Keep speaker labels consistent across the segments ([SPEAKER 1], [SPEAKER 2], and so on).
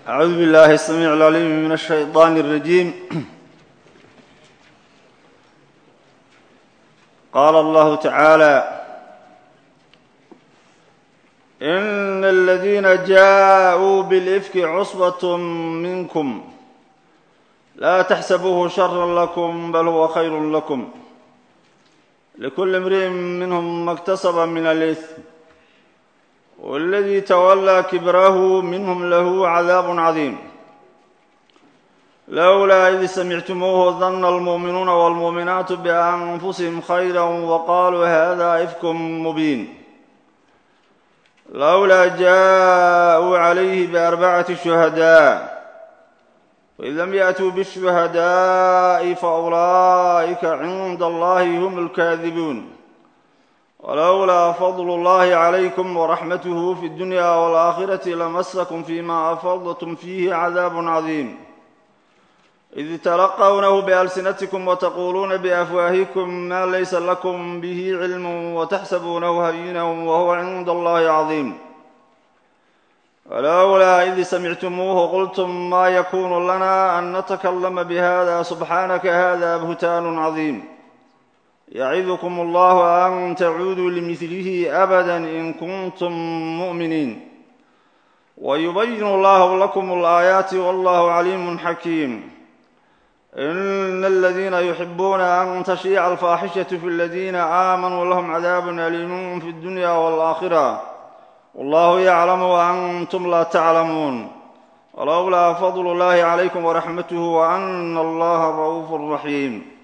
[SPEAKER 1] أعوذ بالله السميع العليم من الشيطان الرجيم قال الله تعالى إن الذين جاءوا بالإفك عصبة منكم لا تحسبوه شرا لكم بل هو خير لكم لكل امرئ منهم ما اكتسب من الإثم والذي تولى كبره منهم له عذاب عظيم لولا إذ سمعتموه ظن المؤمنون والمؤمنات بأنفسهم خيرا وقالوا هذا إفك مبين لولا جاءوا عليه بأربعة شهداء وإذ لم يأتوا بالشهداء فأولئك عند الله هم الكاذبون ولولا فضل الله عليكم ورحمته في الدنيا والآخرة لمسكم فيما أفضتم فيه عذاب عظيم إذ تلقونه بألسنتكم وتقولون بأفواهكم ما ليس لكم به علم وتحسبونه هينا وهو عند الله عظيم ولولا إذ سمعتموه قلتم ما يكون لنا أن نتكلم بهذا سبحانك هذا بهتان عظيم يعظكم الله أن تعودوا لمثله أبدا إن كنتم مؤمنين ويبين الله لكم الآيات والله عليم حكيم إن الذين يحبون أن تشيع الفاحشة في الذين آمنوا لهم عذاب أليم في الدنيا والآخرة والله يعلم وأنتم لا تعلمون ولولا فضل الله عليكم ورحمته وأن الله رؤوف رحيم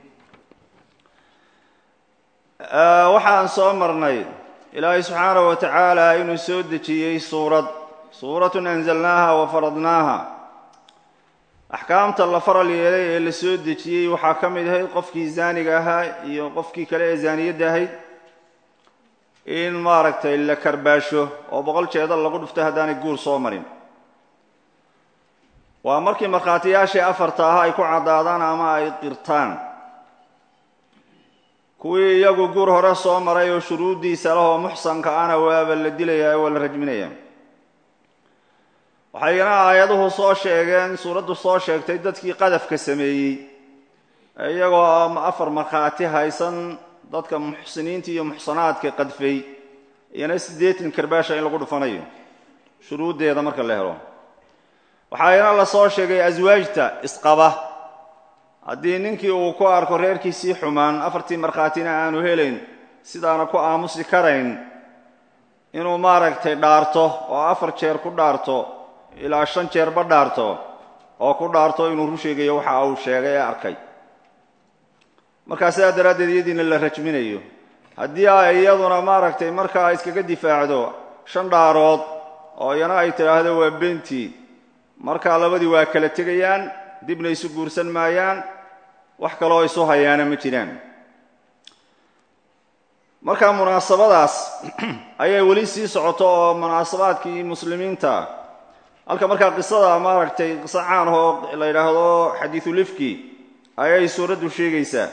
[SPEAKER 1] waxaan soo marnay ilaahay subxaanahu wa tacaala inuu soo dejiyey suurad suuratun anzalnaaha wa faradnaaha axkaamta la faral yeelay ee la soo dejiyey waxaa ka mid ahayd qofkii zaaniga ahaa iyo qofkii kale ee zaaniyadda ahayd in maaragtay la karbaasho oo boqol jeeda lagu dhufto haddaanay guur soo marin waa markii markhaatiyaashii afarta ahaa ay ku caddaadaan ama ay qirtaan kuwii iyagu guur hore soo maray oo shuruuddiisa lahoo muxsanka ana waaba la dilayaa waa la rajminayaa waxayna aayaduhu soo sheegeen suuraddu soo sheegtay dadkii qadafka sameeyey iyagoo afar markhaati haysan dadka muxsiniinta iyo muxsanaadka qadfay iyana siddeetan karbaasha in lagu dhufanayo shuruuddeeda marka la helo waxayna la soo sheegay aswaajta isqaba haddii ninkii uu ku arko reerkiisii xumaan afartii markhaatina aanu helayn sidaana ku aamusi karayn inuu maaragtay dhaarto oo afar jeer ku dhaarto ilaa shan jeerba dhaarto oo ku dhaarto inuu ru sheegayo waxa uu sheegay ee arkay markaa sidaa daraaddeed iyadiina la rajminayo haddii ay iyaduna maaragtay markaa iskaga difaacdo shan dhaarood oo iyana ay tidhaahdo waa beentii markaa labadii waa kala tegayaan dibna isu guursan maayaan wax kaloo isu hayaana ma jiraan markaa munaasabadaas ayay weli sii socoto oo munaasabaadkii muslimiinta halka markaa qisada maaragtay qiso caan ahoo la yidhaahdo xadiisulifki ayay suuraddu sheegaysaa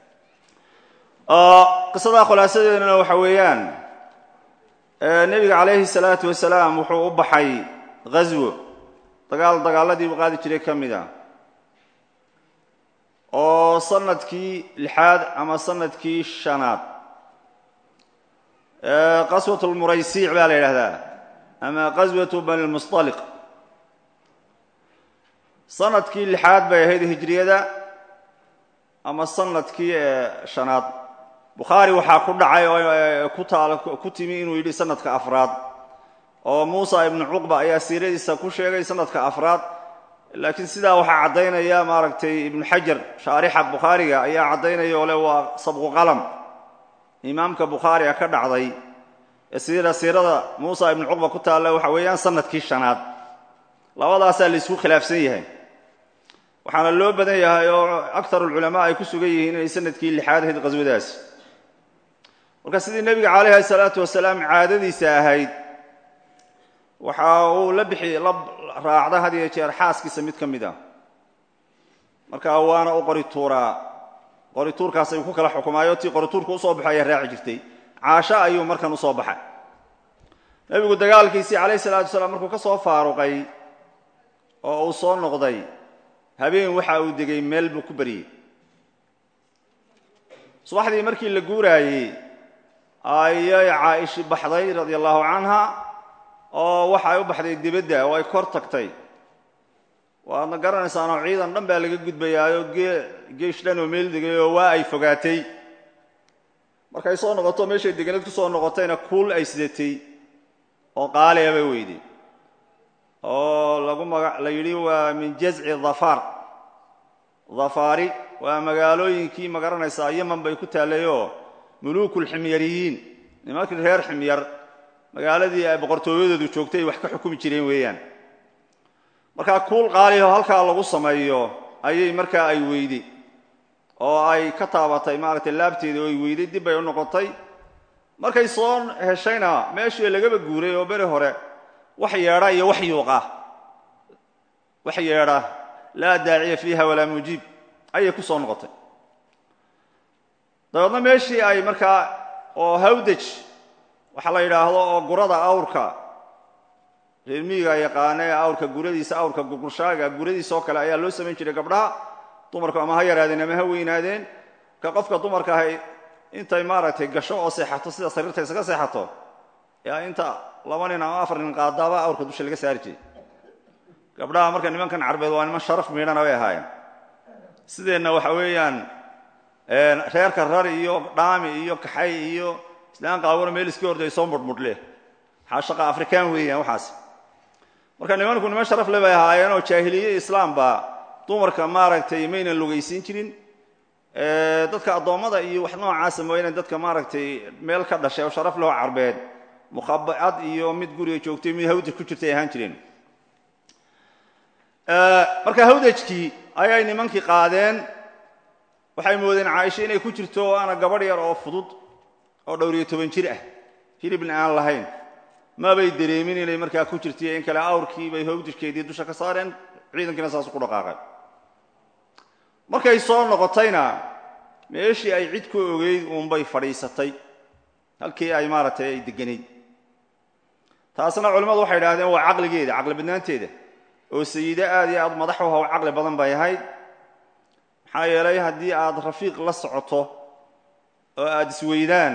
[SPEAKER 1] qisada khulaasadeedana waxa weeyaan nebiga calayhi salaatu wasalaam wuxuu u baxay ghaswo dagaal dagaaladii u qaadi jiray ka mid a oo sanadkii lixaad ama sanadkii shanaad qaswat lmuraysiic baa la yidhahdaa ama qaswatu bani lmustaliq sanadkii lixaad bay ahayd hijriyada ama sanadkii shanaad bukhaari waxaa ku dhacay oo ku taal ku timi inuu yidhi sanadka afraad oo muusa ibnu cuqba ayaa siiradiisa ku sheegay sanadka afraad laakiin sidaa waxaa caddaynaya maaragtay ibnu xajar shaarixa bukhaariga ayaa caddaynaya oo le waa sabqu qalam imaamka bukhaariga ka dhacday siira siirada muusa ibnu cuqba ku taalla waxa weeyaan sanadkii shanaad labadaasaa la isku khilaafsan yahay waxaana loo badan yahay oo aktar ulculamaa ay ku sugan yihiin inay sanadkii lixaad ahayd qaswadaas marka sidii nebiga calayhi salaatu wasalaam caadadiisa ahayd waxa uu la bixi la raacda had iyo jeer xaaskiisa mid ka mid a marka waana u qori tuuraa qori tuurkaas ayuu ku kala xukumaayo tii qori tuurka usoo baxo ayaa raaci jirtay caasho ayuu markan usoo baxay nebigu dagaalkiisii calayhi salaatu wasalaam markuu ka soo faaruqay oo uu soo noqday habeen waxa uu degay meel buu ku baryey subaxdii markii la guuraayey ayay caa'ishi baxday radia allahu canha oo waxa ay u baxday dibadda oo ay kor tagtay waadna garanaysaanoo ciidan dhan baa laga gudbayaayo geesh dhan oo meel degay oo waa ay fogaatay markay soo noqoto meeshay deganeed ku soo noqotayna kuul ay sidatay oo qaaliya bay weyday oo lagu maga la yidhi waa min jazci dhafaar dhafaari waa magaalooyinkii ma garanaysaa yeman bay ku taallayoo muluukulximyariyiin nimankii reer ximyar magaaladii ay boqortooyadoodu joogtay ay wax ka xukumi jireen weeyaan markaa kuul qaaliho halkaa lagu sameeyo ayay markaa ay weyday oo ay ka taabatay maaragtay laabteeda oo ay weyday dib bay u noqotay markay soo heshayna meeshii lagaba guuray oo beri hore wax yeedha iyo wax yuuqa wax yeedha laa daaciya fiiha walaa mujiib ayay ku soo noqotay dabeedna meeshii ay markaa oo hawdaj waxaa la yidhaahdo oo gurada awrka reer miyiga yaqaana ee awrka guradiisa awrka gurgushaaga guradiisa oo kale ayaa loo samayn jiray gabdhaha dumarku ama ha yaraadeen ama ha weynaadeen ka qofka dumarka ahay intay maaragtay gasho oo seexato sida sariirta isaga seexato yaa inta laba nin ama afar nin qaadaaba awrka dusha laga saari jiray gabdhaha marka nimankan carbeed waa niman sharaf miidhana bay ahaayeen sideenna waxa weeyaan reerka rar iyo dhaami iyo kaxay iyo islaan qaawano meel iska horday soo mudhmudhle maxaa shaqa afrikaan weeyaan waxaas marka nimanku niman sharaf le bay ahaayeen oo jaahiliye islaamba dumarka maaragtay maynan lugaysiin jirin dadka addoommada iyo wax noocaasa mooyaane dadka maaragtay meel ka dhashay oo sharaf leho carbeed mukhabacad iyo mid guriga joogtay mid hawdaj ku jirtay ahaan jireen marka hawdajkii ayay nimankii qaadeen waxay moodeen caaisha inay ku jirto oo aana gabadh yar oo fudud oo dhowriyo toban jir ah hilibna aan lahayn mabay dareemin inay markaa ku jirtay in kale awrkii bay hawdajkeedii dusha ka saareen ciidankiina saasu ku dhaqaaqay markay soo noqotayna meeshii ay cid ku ogeyd uunbay fadhiisatay halkii ay maaragtay ay deganayd taasna culimmadu waxay idhahdeen waa caqligeeda caqli badnaanteeda oo sayido aad iyo aad madax u haw caqli badan bay ahayd maxaa yeelay haddii aad rafiiq la socoto oo aad isweydaan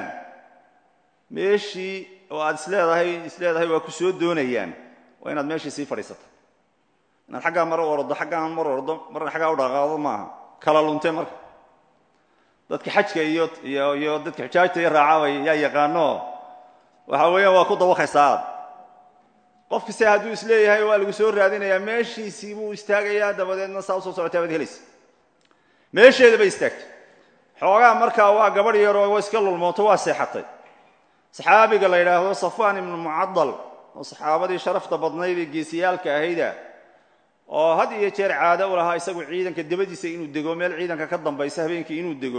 [SPEAKER 1] meeshii oo aad isleedahay isleedahay waa ku soo doonayaan waa inaad meeshii sii fadhiisata inaad xaggaa mar u ordo xaggaan mar ordo marna xaggaa u dhaqaaqdo maaha kala lunte marka dadka xajka iyo iyo iyo dadka xujaajta iyo raacabay yaa yaqaano waxa weeyaan waa ku dawaqaysaa aad qofki se hadduu isleeyahay waa lagu soo raadinayaa meeshiisii buu istaagayaa dabadeedna saa usoo socotaa baad helaysa meesheeda bay istaagtay xoogaa markaa waa gabadh yaroo waa iska lulmooto waa seexatay saxaabiga la yidhaahdo safaan ibnu mucadal oo saxaabadii sharafta badnayd ee geesiyaalka ahayda oo had iyo jeer caado u lahaa isagu ciidanka dabadiisa inuu dego meel ciidanka ka dambaysa habeenkii inuu dego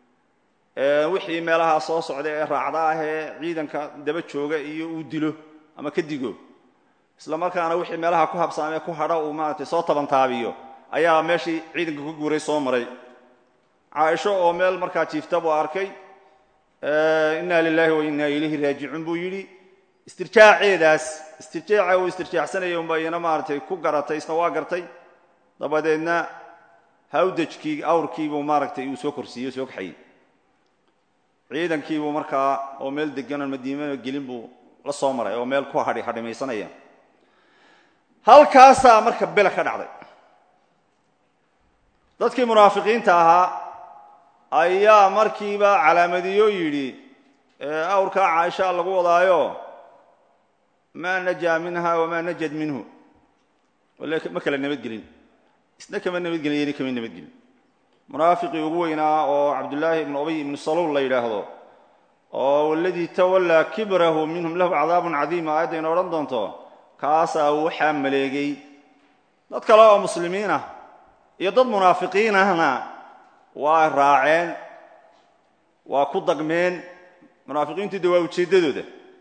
[SPEAKER 1] wixii meelaha soo socda ee raacda ah ee ciidanka daba jooga iyo uu dilo ama ka digo isla markaana wixii meelaha ku habsaamee ku hadha uu maaragtay soo tabantaabiyo ayaa meeshii ciidanka ku guuray soo maray caaisho oo meel markaa jiifta buu arkay inna lilahi wa inna ilayhi raajicuun buu yidhi istirjaaceedaas istirjaaca uu istirjaacsanaya unba iyana maaragtay ku garatay isna waa gartay dabadeedna hawdajkii awrkiibuu maaragtay uu soo korsiiyey soo kaxayey ciidankiibuu markaa oo meel deganon madiinana gelin buu la soo maray oo meel ku hadhi hadhimaysanaya halkaasaa marka bela ka dhacday dadkii munaafiqiinta ahaa ayaa markiiba calaamadiyo yidhi awrkaa caaisha lagu wadaayo maa najaa minha wamaa najad minhu ma kala nabadgelin isna kama nabadgelin yana kama nabadgelin munaafiqii ugu weynaa oo cabdullaahi ibnu ubay ibnu saluul la yidhaahdo oo waladii tawallaa kibrahu minhum lahu cadaabun cadiim aayaddayna odhan doonto kaasaa waxaa maleegay dad kale oo muslimiin ah iyo dad munaafiqiin ahna waa raaceen waa ku dagmeen munaafiqiintu de waa ujeeddadooda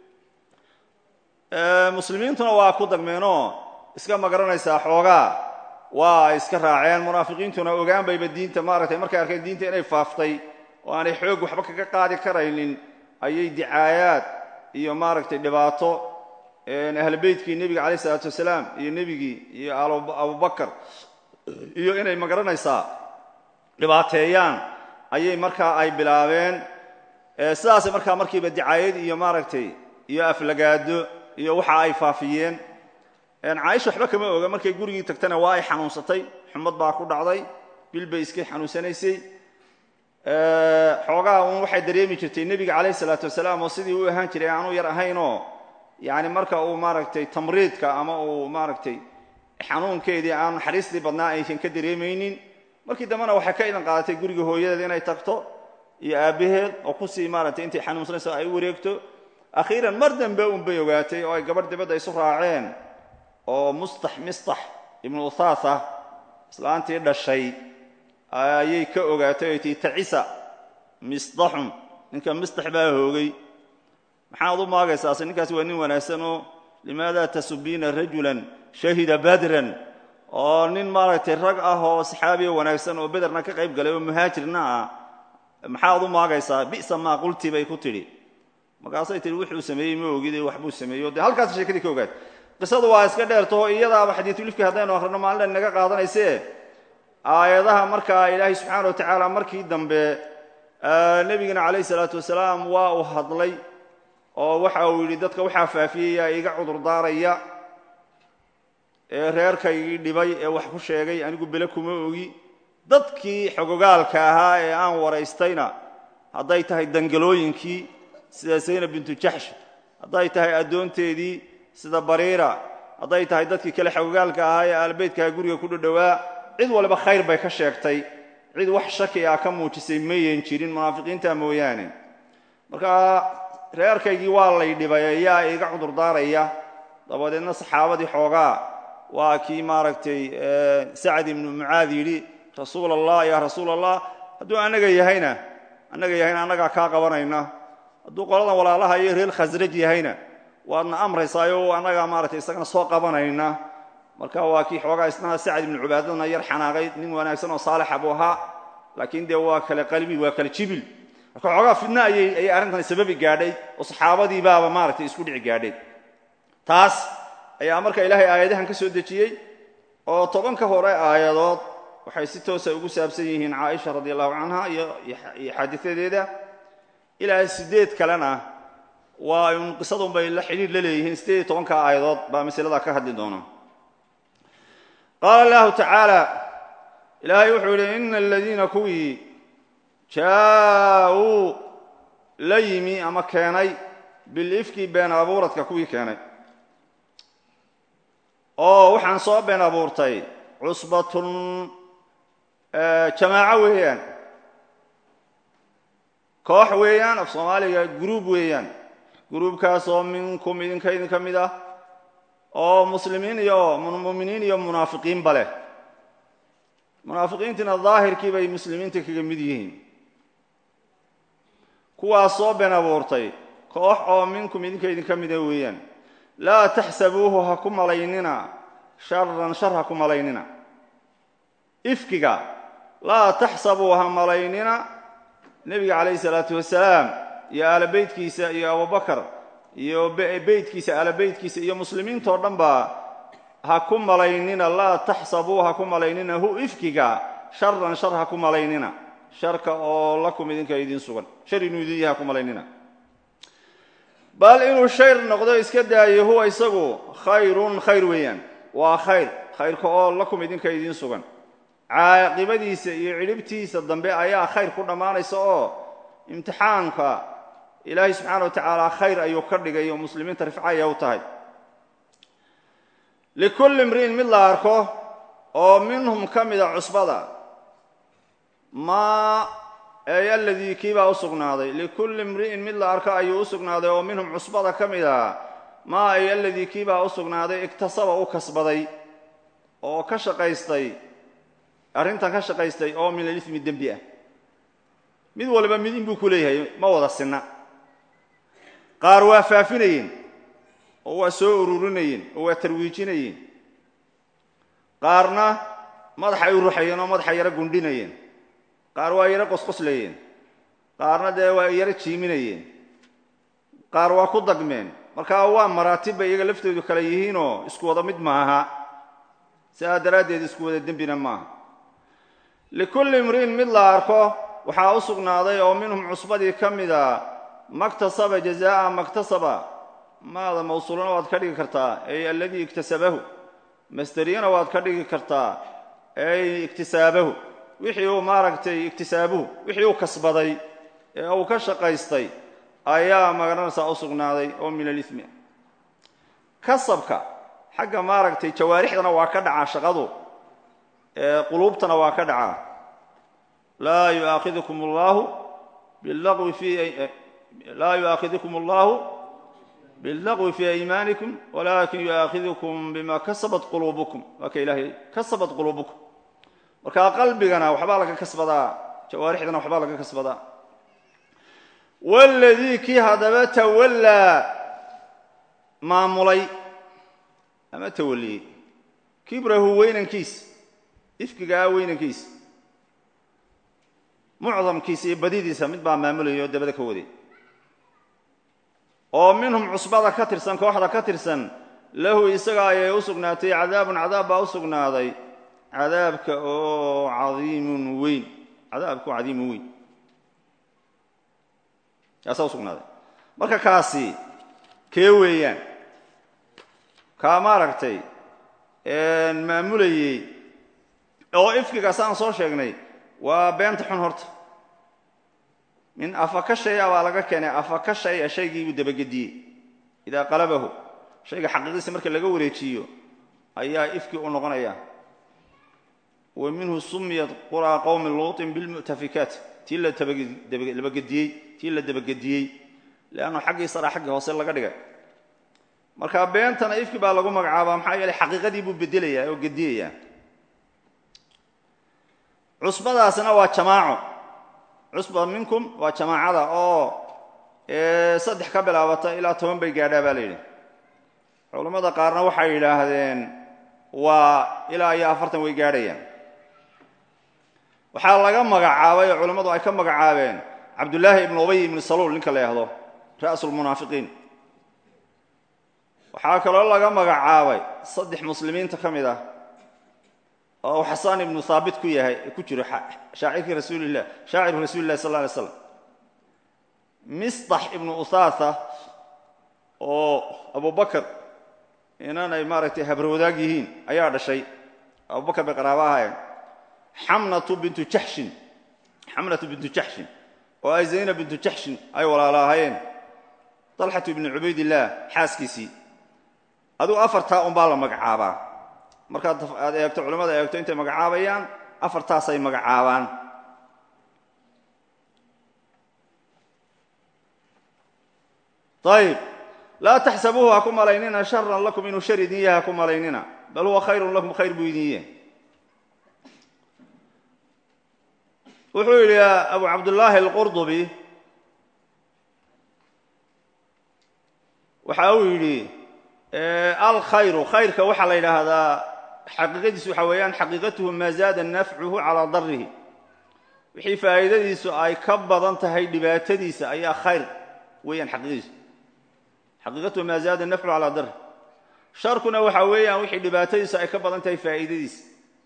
[SPEAKER 1] muslimiintuna waa ku dagmeenoo iska magaranaysaa xoogaa waa iska raaceen munaafiqiintuna ogaan bayba diinta maaragtay markay arkeen diinta inay faaftay oo aanay xoog waxba kaga qaadi karaynin ayay dicaayaad iyo maaragtay dhibaato ahlu beytkii nebiga calayh isalaatu wasalaam iyo nebigii iyo abubakar iyo inay magaranaysaa dhibaateeyaan ayay markaa ay bilaabeen sidaasay markaa markiiba dicaayad iyo maaragtay iyo aflagaado iyo waxa ay faafiyeen caaisha waxba kama oga markay gurigii tagtana waa ay xanuunsatay xumad baa ku dhacday bil bay iskay xanuunsanaysay xoogaha uun waxay dareemi jirtay nebiga calayh isalaatu wasalaam oo sidii u ahaan jiray aanu yar ahaynoo yani marka uu maaragtay tamriidka ama uu maaragtay xanuunkeedii aan naxariistii badnaa aysan ka dareemaynin markii dambena waxay ka idan qaadatay guriga hooyadeed inay tagto iyo aabbaheed oo kusii maaragtay intay xanuunsanayso ay u wareegto akhiiran mar dambe unbay ogaatay oo ay gabadh dibadda isu raaceen oo mustax mistax ibnu uthaatha islaantii dhashay ayay ka ogaatay oy tii tacisa misdaxun ninka mistax baa hoogay maxaad u maagaysaase ninkaasi waa nin wanaagsan oo limaada tasubiina rajulan shahida badran oo nin maaragtay rag ah oo saxaabiya wanaagsan oo bederna ka qayb galay oo muhaajirna ah maxaad u maagaysaa bisa maa qulti bay ku tidhi markaasay tihi wuxuu sameeyey ma ogide waxbuu sameeyo dee halkaas sheekadii ka ogaatay qisadu waa iska dheertaho iyadaaba xadiisulifki haddaynu akhrino maalin naga qaadanayse aayadaha markaa ilaahay subxaana wa tacaala markii dambe nebigana calayh isalaatu wasalaam waa uu hadlay oo waxa uu yidhi dadka waxaa faafiyaya iga cudur daaraya ee reerkaygii dhibay ee wax ku sheegay anigu bele kuma ogi dadkii xogogaalka ahaa ee aan waraystayna hadday tahay dangalooyinkii sida zaynab bintu jaxsh hadday tahay addoonteedii sida bariira hadday tahay dadkii kale xogogaalka ahaa ee aalbeydkaha guriga ku dhadhowaa cid waliba khayr bay ka sheegtay cid wax shaki ah ka muujisay mayan jirin munaafiqiinta mooyaane marka reerkaygii waa lay dhibay ayaa iga cudur daaraya dabadeedna saxaabadii xoogaa waa kii maaragtay sacad ibnu mucaad yidhi rasuul allah yaa rasuul allah hadduu annaga yahayna annaga yahayna annagaa kaa qabanayna hadduu qoladan walaalaha iyo reer khasraj yahayna waadna amraysaayo annagaa maaragtay isagana soo qabanayna marka waa kii xoogaa isna sacad ibnu cubaadadna yar xanaaqay nin wanaagsan oo saalixa buu ahaa laakiin dee waa kale qalbi waa kale jibil marka xoogaa fidna ayay ayay arrintan sababi gaadhay oo saxaabadii baaba maaragtay isku dhici gaadhay taas ayaa marka ilaahay aayadahan ka soo dejiyey oo tobanka hore aayadood waxay si toosa ugu saabsan yihiin caaisha radi allahu canha iyo xaadiadeeda ilaa sideed kalena waa un qisadun bay la xidhiir la leeyihiin sideed iyo tobanka aayadood baa masalada ka hadli doona qaala allahu tacaala ilaahay wuxuu yidhi ina aladiina kuwii jaa-uu la yimi ama keenay bilifki been abuuradka kuwii keenay oo waxaan soo been abuurtay cusbatun jamaaco weeyaan koox weeyaan af soomaaliga gruub weeyaan gruubkaasoo minkum idinka idinka mid ah oo muslimiin iyo muminiin iyo munaafiqiinba leh munaafiqiintiina daahirkii bay muslimiinta kaga mid yihiin kuwaas soo been abuurtay koox oo minkum idinka idinka mida weeyaan laa taxsabuuhu ha ku malaynina sharan shar ha ku malaynina ifkiga laa taxsabuu ha malaynina nebiga calayhi salaatu wasalaam iyo aala beytkiisa iyo abubakar iyo beytkiisa aala beytkiisa iyo muslimiintao dhan ba ha ku malaynina laa taxsabuu ha ku malaynina hu ifkiga sharan shar ha ku malaynina sharka oo lakum idinka idin sugan shar inuu idin yaha ha ku malaynina bal inuu shayr noqdo iska daayo huwa isagu khayrun khayr weeyaan waa khayr khayrka oo lakum idinka idiin sugan caaqibadiisa iyo cidhibtiisa dambe ayaa khayr ku dhammaanaysa oo imtixaanka ilaahay subxaana wa tacaala khayr ayuu ka dhigay oo muslimiinta rifcaya u tahay likulli imri'in mid la arko oo minhum ka mida cusbada maa ey aladii kiibaa u sugnaaday likulli imri'in mid la arko ayuu u sugnaaday oo minhum cusbada ka mid a maa ay aladii kiibaa u sugnaaday igtasaba u kasbaday oo ka shaqaystay arrintan ka shaqaystay oo min alifmi dembi ah mid waliba mid in buu ku leeyahay ma wada sinna qaar waa faafinayeen oo waa soo ururinayeen oo waa tarwiijinayeen qaarna madaxay u ruxayeen oo madaxa yaro gundhinayeen qaar waa yaro qosqoslayeen qaarna dee waa yaro jiiminayeen qaar waa ku dagmeen marka waa maraatib bay iyaga laftoodu kale yihiinoo isku wada mid maaha sidaa daraaddeed isku wada dembina maaha likulli imri'in mid la arko waxaa u sugnaaday oo minhum cusbadii ka mida maktasaba jazaa'a maktasaba maada mawsuulana waad ka dhigi kartaa ey aladii iktasabahu masderiyana waad ka dhigi kartaa ey iktisaabahu wixii uu maaragtay iktisaabuhu wixii uu kasbaday ee uu ka shaqaystay ayaa magaranaysaa u sugnaaday oo min alimi kasabka xagga maaragtay jawaarixdana waa ka dhacaa shaqadu ee quluubtana waa ka dhacaa laa yuaakidukum allahu bilagwi fi laa yu'aakidukum allahu billagwi fii aymaanikum walaakin yu'aakidukum bima kasabat quluubukum waa ka ilaahay kasabat quluubukum markaa qalbigana waxbaa laga kasbadaa jawaarixdana waxbaa laga kasbadaa waladii kii haddaba tawallaa maamulay ama tawaliyey kibrahu weynankiisa ifkigaa weynankiisa mucdamkiisa iyo badidiisa mid baa maamulaya oo dabada ka waday oo minhum cusbada ka tirsan kooxda ka tirsan lahu isaga ayay u sugnaatay cadaabun cadaab baa u sugnaaday cadaabka oo cadiimun weyn cadaabka oo cadiimun weyn kaasaa u sugnaaday marka kaasi kee weeyaan kaa maaragtay maamulayey oo ifkigaas aan soo sheegnay waa beenta xun horta min afaka shaya baa laga keenay afaka shaya shaygii buu dabagediyey idaa qalabahu shayga xaqiiqiisa marka laga wareejiyo ayaa ifki u noqonaya wa minhu sumiyat quraa qowmi luutin bilmu'tafikaat tii la dabagediyey tii la dabagediyey leannu xaggii sara xaggii hoose laga dhigay marka beentana ifki baa lagu magacaabaa maxaa yeeley xaqiiqadii buu bedelayaa oo gediyayaa cusbadaasina waa jamaaco cusba minkum waa jamaacada oo saddex ka bilaabata ilaa toban bay gaadhaa baa la yidhi culammada qaarna waxay yidhaahdeen waa ilaa iyo afartan way gaadhayaan waxaa laga magacaabay oo culammadu ay ka magacaabeen cabdullaahi ibnu ubay ibnu saluul ninka la yahdo ra'sulmunaafiqiin waxaa kaloo laga magacaabay saddex muslimiinta ka mid ah oo xasaan ibnu haabit ku yahay ku jiro shaacirkii rasuulilah shaaciru rasuuli lahi sal lla alay slam misdax ibnu usaasa oo abubakar inanay maaragtay habarwadaag yihiin ayaa dhashay abubakar bay qaraabo ahaayeen xamnatu bintu jaxshin xamnatu bintu jaxshin oo ay zaynab bintu jaxshin ay walaalo ahaayeen dalxatu ibnu cubaydillaah xaaskiisii adigu afartaa unbaa la magacaabaa markaad aad eegto culimmada eegto intay magacaabayaan afartaasay magacaabaan ayib laa taxsabuuhu ha ku malaynina sharan lakum inuu shar idin yahay ha ku malaynina bal huwa khayrun lakum khayr buu idin yahay wuxuu yidhi abu cabdullaahi alqurdubi waxa uu yidhi alkhayru khayrka waxaa la yidhaahdaa xaqiiqadiisu waxa weeyaan xaqiiqatuhu maa zaada nafcuhu calaa darihi wixii faa'iidadiisu ay ka badan tahay dhibaatadiisa ayaa khayr weeyaan xaqiiqadiisu xaqiiqatuhu maa zaada nafcuhu calaa darih sharkuna waxa weeyaan wixii dhibaatadiisu ay ka badan tahay faa'iidadiisa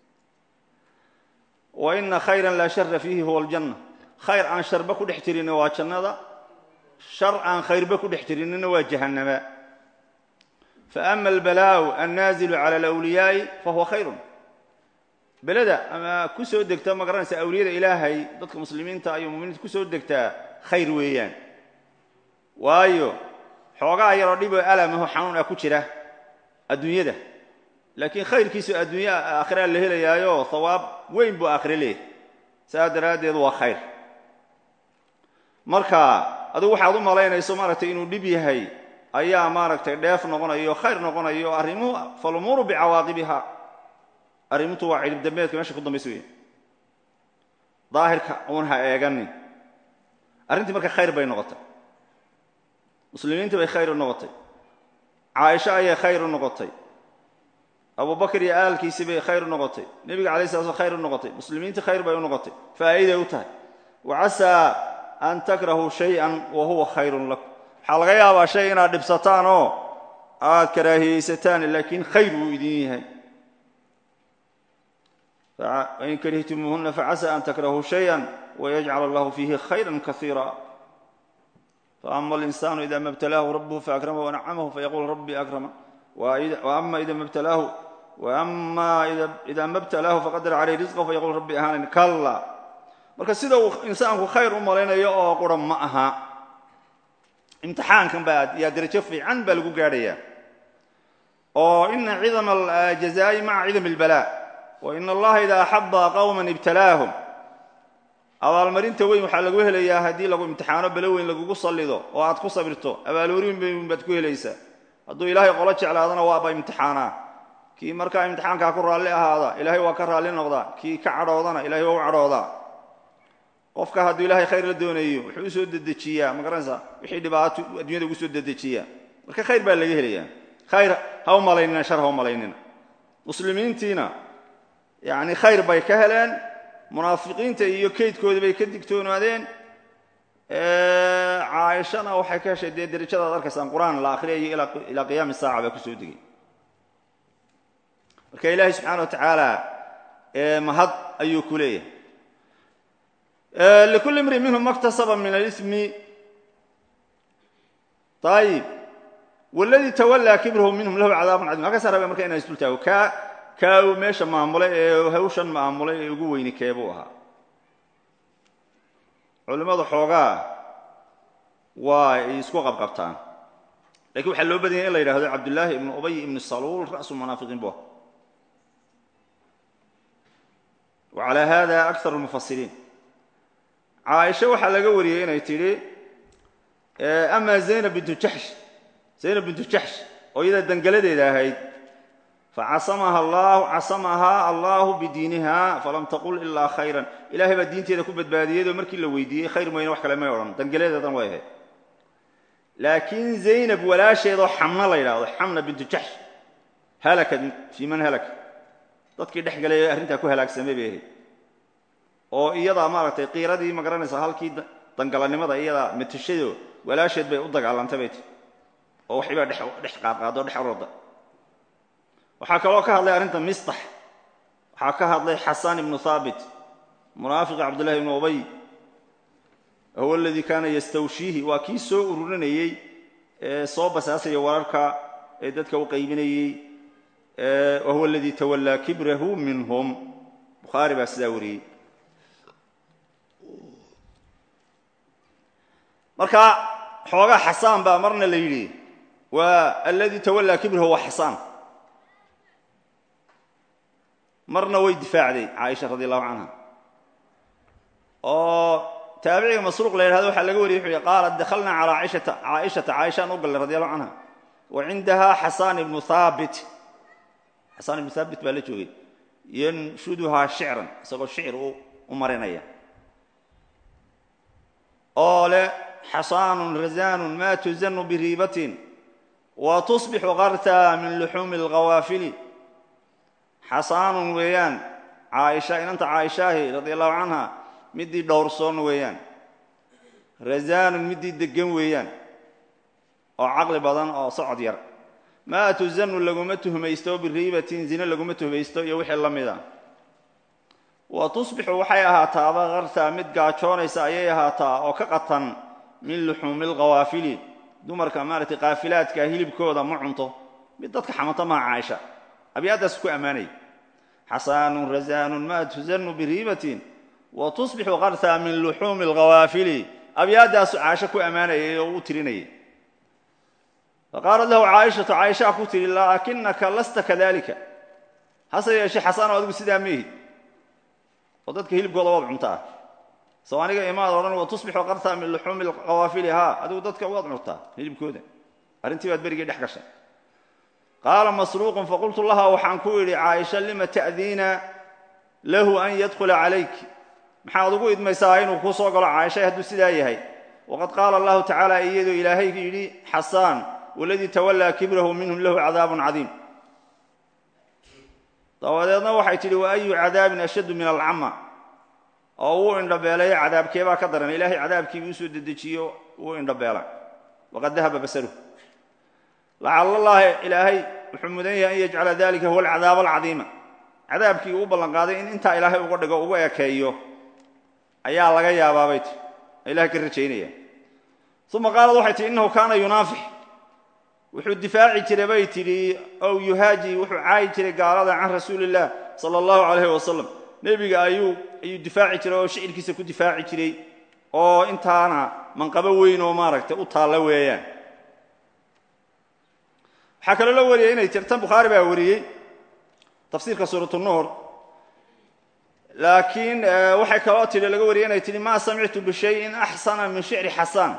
[SPEAKER 1] wa ina khayran laa shara fiihi huwa aljanna khayr aan sharba ku dhex jirinna waa jannada shar aan khayrba ku dhex jirinina waa jahannama faama albalaa'u annaazilu cala alawliyaa'i fahuwa khayrun beleda ama ku soo degta ma garanaysa awliyada ilaahay dadka muslimiinta iyo muminiinta ku soo degtaa khayr weeyaan waayo xoogaa yaroo dhiboo alamaho xanuun ah ku jira adduunyada laakiin khayrkiisu adduunya aakhiraa la helayaayo hawaab weyn buu aakhire leeyahy saa daraaddeed waa khayr marka adigu waxaad u malaynayso maaragtay inuu dhib yahay ayaa maaragtay dheef noqonayo khayr noqonayo arrimuhu falumuuru bicawaaqibiha arrimutu waa cidhib dambeedka meesha ku dambaysa weya daahirka uun ha eeganin arrintii marka khayr bay noqotay muslimiintii bay khayr u noqotay caaisho ayay khayr u noqotay abubakar iyo aalkiisii bay khayr u noqotay nebiga alay sla sl khayr u noqotay muslimiintii khayr bay u noqotay faa'iiday u tahay wa casaa an takrahuu shay-an wa huwa khayrun lakum waxaa laga yaabaa shay inaad dhibsataan oo aad karaahiyeysataan laakiin khayr wuu idin yahay wain karihtumuuhuna facasa an takrahuu shaya wayajcal allahu fiihi khayra kaiira faama alinsanu ida ma btalaahu rabuhu faakramahu wanacamahu fayaqul rabbi akrama ama ida ma btalaahu wama ida ma btalaahu faqadara caleyh risqa fayaqul rabbi ahaanan kalla marka sida uu insaanku khayr u malaynayo oo qura ma aha imtixaankan baa yaa derajo fiican baa lagu gaadhaya oo ina cidama aljazaa'i maca cidam اlbalaa wain allaha ida axaba qowma ibtalaahum abaalmarinta weyn waxaa lagu helayaa haddii lagu imtixaano belo weyn lagugu sallido oo aad ku sabirto abaaloorin weyn baad ku helaysaa hadduu ilaahay qolo jeclaadana waaba imtixaanaa kii markaa imtixaankaa ku raalli ahaada ilaahay waa ka raalli noqdaa kii ka cadhoodana ilahay waa u cadhoodaa qofka hadduu ilaahay khayr la doonayo wuxuu usoo dedejiyaa ma garanaysaa wixii dhibaato addunyada ugu soo dedejiyaa marka khayr baa laga helayaa khayr ha u malaynina shar ha u malaynina muslimiintiina yacni khayr bay ka heleen munaafiqiinta iyo keydkoodii bay ka digtoonaadeen caaishana waxay ka heshay dee derajada ad arkaysaan qur-aan la akhriyayo ilaa qiyaami saaca baa kusoo degay marka ilaahay subxaana wa tacaala mahad ayuu ku leeyahay likulli imri minhum maktasaba min alismi ayib waladii tawallaa kibrahu minhum lahu cadaabun cadim halkaasa rabe marka inaan isdultaago kaa kaa uu meesha maamulay ee hawshan maamulay ee ugu weyni keebuu ahaa culimmadu xoogaa waa ay isku qabqabtaan lakiin waxaa loo badanyay in la yidhahdo cabdullaahi ibnu ubay ibnu saluul ra'su munaafiqiin bu ah wa calaa hada akar lmufasiriin caaisha waxaa laga wariyey inay tidhi ama zaynab bintu jaxsh zaynab bintu jaxsh oo iyada dangaladeeda ahayd facasamaha allahu casamahaa allahu bidiiniha falam taqul ilaa khayran ilahay baa diinteeda ku badbaadiyeyoo markii la weydiiyey khayr mayne wax kale may odhan dangaladeedan way ahayd laakiin zaynab walaasheedoo xamna la yidhaahdo xamna bintu jaxsh halakat fii man halaka dadkii dhex galay ee arrintaa ku halaagsamay bay ahayd oo iyadaa maaragtay qiiradii ma garanaysaa halkii dangalanimada iyadaa matashado walaasheed bay u dagaalantay bay ti oo waxbaa dhex qaadqaado dhex ororda waxaa kaloo ka hadlay arrinta mistax waxaa ka hadlay xasan ibnu haabit munaafiqa cabdullahi ibnu ubay huwa aladii kaana yastawshiihi waa kii soo ururinayey ee soo basaasaya wararka ee dadka u qaybinayey wahuwa aladii tawallaa kibrahu minhum bukhaari baa sidaa wariyey marka xoogaa xasaan baa marna la yidhi waa aladii tawallaa kibrahu waa xasaan marna way difaacday caaisha radi allahu canha oo taabiciga masruuq la yidhahdo waxaa laga wariyey wuxuu yihi qaalat dakhalnaa calaa caaishata caaishata caaishaan u gallay radi allahu canha wa cindaha xasaan ibnu haabit xasaan ibnu haabit baa la joogay yanshuduhaa shicran isagoo shicir u marinaya oo leh xasaanun razaanun ma tuzanu biriibatin wa tusbixu qarta min luxuumi alghawaafili xasaanun weeyaan caaisha inanta caaishaahi radi allahu canha midii dhowrsoon weeyaan razaanun midii deggan weeyaan oo caqli badan oo socod yar maa tuzanu laguma tuhmaysto biriibatin zine laguma tuhmaysto iyo wixii la mida wa tusbixu waxay ahaataaba qartaa mid gaajoonaysa ayay ahaataa oo ka qatan min luxuumi alkhawaafili dumarka maaragtay kaafilaadka hilibkooda ma cunto mid dadka xamanta maha caaisha abyaadaas ku ammaanay xasaanun razaanun ma tuzanu biriibatin wa tusbixu qartaa min luxuumi alkhawaafili abyaadaasu caasho ku ammaanayay oo u tirinayay faqaalat lahu caaishatu caaishaa ku tihi laakinaka lasta kadalika hase yeeshee xasaano adigu sidaa meehid oo dadka hilibkooda waad cuntaa soo aniga imaad odhan wa tusbixu qartaa min luxuumi alkhawaafili haa adigu dadka waad cuntaa hilibkooda arrintii baad berigii dhex gashay qaala masruuqun faqultu laha waxaan ku idhi caaisha lima ta'diina lahu an yadkhula calayk maxaad ugu idmaysaa inuu kuu soo galo caaisha hadduu sidaa yahay waqad qaala allahu tacaala iyadoo ilaahay yidhi xasaan waladii tawallaa kibrahu minhum lahu cadaabun cadiim dabadeedna waxay tidhi wa ayu cadaabin ashaddu min alcama oo wuu indhabeelay cadaabkeebaa ka daran ilaahay cadaabkii uu soo dedejiyo wuu indhabeela waqad dahaba basaruhu lacala allahi ilaahay wuxuu mudan yahay an yajcala dalika huwa alcadaab alcadiima cadaabkii uu ballan qaaday in intaa ilaahay uga dhigo uga ekeeyo ayaa laga yaabaa bay tii ilahay ka rajaynaya uma qaalad waxay tihi innahu kaana yunaafix wuxuu difaaci jiray bay tidhi ow yuhaaji wuxuu caayi jiray gaalada can rasuuli illah sala allahu calayhi wasalam nebiga ayuu ayuu difaaci jiray oo shicirkiisa ku difaaci jiray oo intaana manqabo weyn oo maaragtay u taalla weeyaan waxaa kaloo la wariyey inay tir tan bukhaari baa wariyey tafsiirka suurat nuur laakiin waxay kaloo tidhi laga wariyey inay tihi maa samictu bishayin axsana min shicri xasaan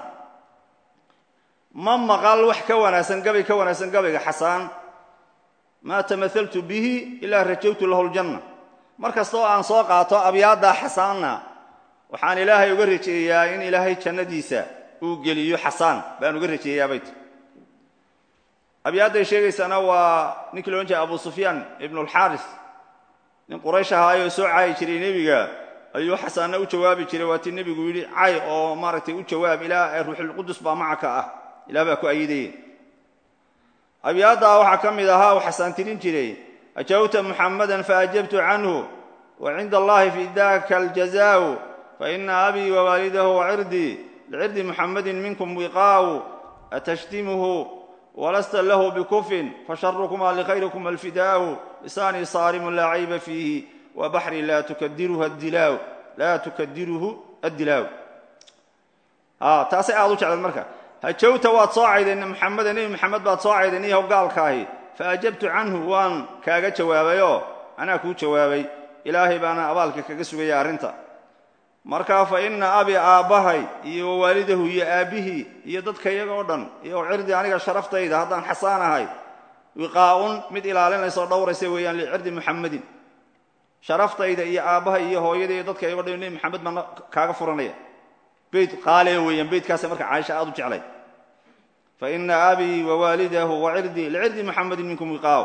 [SPEAKER 1] ma maqal wax ka wanaagsan gabay ka wanaagsan gabayga xasaan maa tamahaltu bihi ilaa rajawtu lahu ljanna mar kastoo aan soo qaato abyaaddaa xasaanna waxaan ilaahay uga rajeeyaa in ilaahay jannadiisa uu geliyo xasaan baan uga rajeeyaa bay ti abyaadday sheegaysana waa ninkii loodhan jiray abu sufyaan ibnulxaaris nin quraysh ahaayoo soo caayi jiray nebiga ayuu xasaanna u jawaabi jiray waa tii nebigu yidhi cay oo maaragtay u jawaab ilaa ruuxulqudus baa macaka ah ilah baa ku ayidaya abyaaddaa waxaa ka mid ahaa uu xasaan tirin jiray ajawta muxammadan faajabtu canhu wa cinda allahi fi daka aljazaau faina abii wawaalidahu wacirdii licirdi muxammadin minkum wiqaau atashtimuhu walasta lahu bikufin fasharukuma likhayrikum alfidaau lisaanii saarimun laa cayba fiihi wa baxri laa tukadiruhu adilaaw laa tukadiruhu addilaaw taasay aad u jecleed marka hajawta waad soo caydeen muxameda nebi moxamed baad soo caydeen iyahow gaalkaahi fa ajabtu canhu waan kaaga jawaabayoo anaa kuu jawaabay ilaahay baana abaalka kaga sugaya arrinta markaa fa inna abi aabbahay iyo wawaalidahu iyo aabbihii iyo dadka iyaga oo dhan iyo cirdi aniga sharaftayda haddaan xasaan ahay wiqaa'un mid ilaalinaysaoo dhowraysa weeyaan licirdi muxamedin sharaftayda iyo aabbahay iyo hooyada iyo dadka iyago dhan nebi moxamed baan kaaga furanaya beyt qaaliya weeyaan beytkaasa marka caaisha aad u jeclay fa ina abii wawaalidahu wacirdi licirdi muxamedin minkum wiqaaw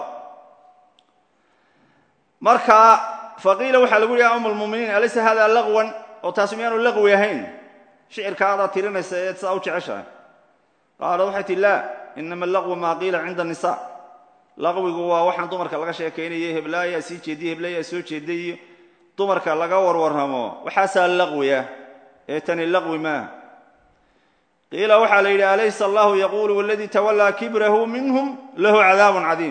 [SPEAKER 1] marka faqiila waxaa lagu yihi ya um lmuminiin alaysa hada laqwan oo taasi miyaanu laqwi ahayn shicirka adaad tirinaysa eed sidaa u jeceshahay qaalad waxay tihi laa inama laqwu maa qiila cinda nisa laqwigu waa waxaan dumarka laga sheekaynayay heblaayaa sii jeediye heblaayaa soo jeeday iyo dumarka laga warwarramo waxaasaa laqwiya ee tani laqwi maaha qiila waxaa la yidhi alaysa allahu yaquulu waladii tawallaa kibrahu minhum lahu cadaabun cadiim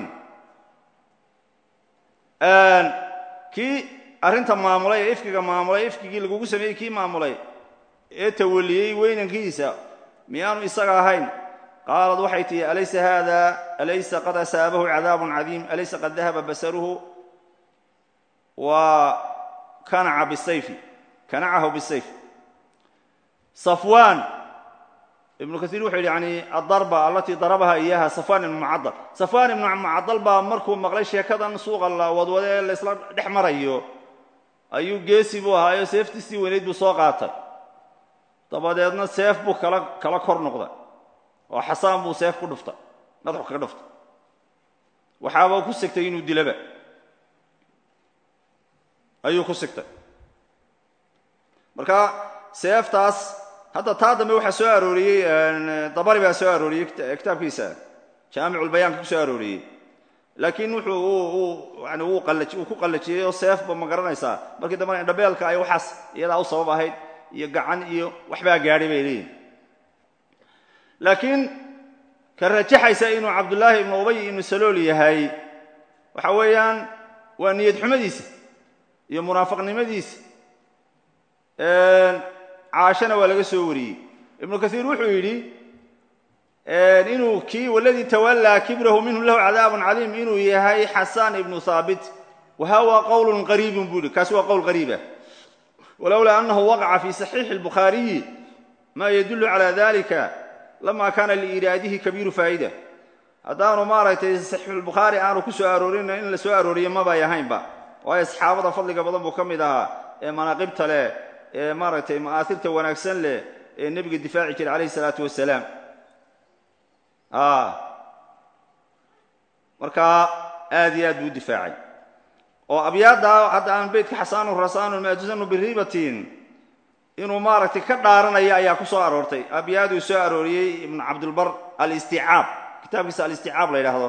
[SPEAKER 1] kii arrinta maamulay ee ifkiga maamulay ifkigii lagugu sameeyey kii maamulay ee tawaliyey weynankiisa miyaanu isaga ahayn qaalad waxay tihi alaysa hada alaysa qad asaabahu cadaabun cadiim alaysa qad dahaba basaruhu wa kanaca bisayfi kanacahu bisayf safwan ibnu kaiir wuxuu yidhi yani adarba alatii darabaha iyaha safwan ibnu mucadal safwan ibnu mucadal baa markuu maqlay sheekadan suuqa la wadwade ee laysla dhex marayo ayuu geesi buu ahaayo seeftiisii weynayd buu soo qaatay dabadeedna seef buu kala kala kor noqday oo xasaan buu seef ku dhuftay madaxu kaga dhuftay waxaaba ku sigtay inuu dilaba ayuu ku sigtay marka seeftaas hadda taa dambe waxaa soo arooriyey dabari baa soo arooriyey kitaabkiisa jaamiculbayaanka ku soo arooriyey laakiin wuxuu yani wuu ku qallajiyey oo seefba ma garanaysaa markii dambena indhabeelka ay waxaas iyadaa u sabab ahayd iyo gacan iyo waxbaa gaadhay bay leeyihin laakiin ka rajaxaysa inuu cabdullaahi ibnu ubay ibnu salool yahay waxa weeyaan waa niyad xumadiisa iyo munaafiqnimadiisa caashana waa laga soo wariyey ibnu kaiir wuxuu yidhi inuu kii waladii tawallaa kibrahu minhum lahu cadaabun caliim inuu yahay xasaan ibnu haabit wahawa qowlun qariibun buu yihi kaasi waa qowl qariibah walowlaa annahu waqaca fi saxiixi اlbukhaariyi ma yadullu cala dalika lama kana liiraadihi kabiiru faa'ida haddaanu maaragtay saxiixulbukhaari aanu ku soo aroorin in la soo arooriyo mabay ahaynba waayo saxaabada fadliga badan buu ka mid ahaa ee manaaqibta leh ee maaragtay ma'aairta wanaagsan leh ee nebiga difaaci jiray calayhi salaatu wasalaam markaa aad iyo aad buu difaacay oo abyaadda hadda aan beytka xasaanu rasaanu maajusanu biribatin inuu maaragtay ka dhaaranaya ayaa ku soo aroortay abyaaduu soo arooriyey ibnu cabdilbar alisticaab kitaabkiisa alisticaab la yidhaahdo